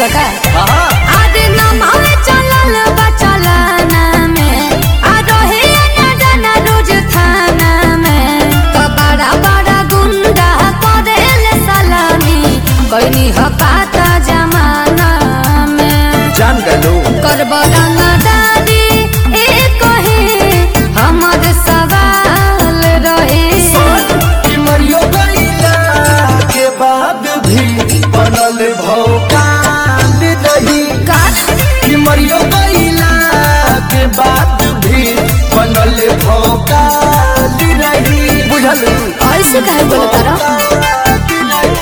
बका हाँ आदि नमावे चलल बा चलाना में आ रहे न जाना रोज थाना में तो बड़ा बड़ा गुंडा करेल सलामी कैनी ह पाता जमाना में जान गलो करब रंगदारी ए कहे हमर सवाल रहे कि मरियो गईला के बाद भी बनल भौकाल रही का कि मरियो गईला के बाद भी बनल भौकाल रही बुझल ऐसे काहे बोलत रह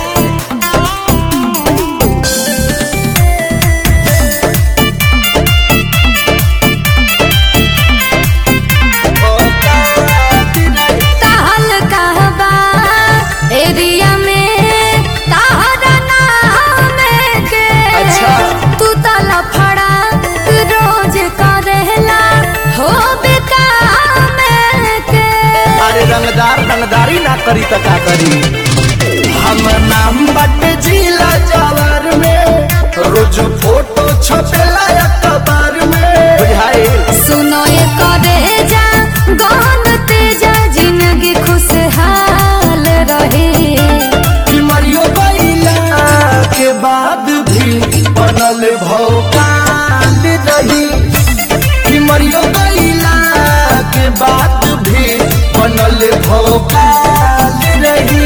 ताहल कहबा एरिया में ताहरा नाम के अच्छा। तू तला फड़ा रोज करेला हो बेकाम के अरे रंगदार रंगदारी ना करी त का करी हम नाम बट जिला जवार में रोज फोटो छपेला अखबार में बुझाई सुनो ये करे जा गान तेजा जिंदगी खुशहाल रहे कि मरियो गईला के बाद भी बनल भौकाल रही कि मरियो गईला के बाद भी बनल भौकाल रही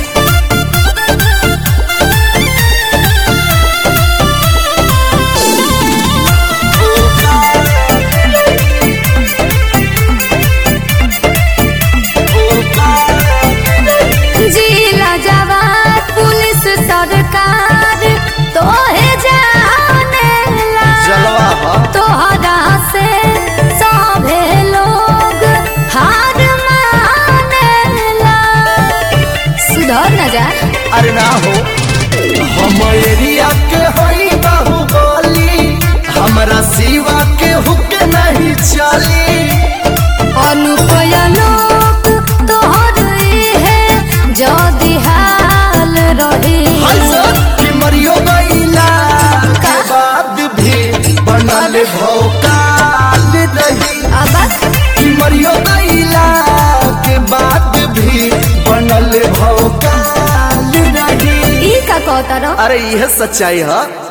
जिला जवान पुलिस सरकार तोहे जानेला जलवा हा तोहरा से सभे लोग हार मानेला सुधर न जा अरे ना हो हम एरिया के होई बाहुबली हमरा सिवा के हुक नहीं चली अनुपय लोग तोहर है जदि हाल रहे हाय सर कि मरियो गईला के बाद भी बनल भौकाल रही अब कि मरियो गईला के बाद भी बनल भौकाल रही ई का कहता रहो अरे यह सच्चाई है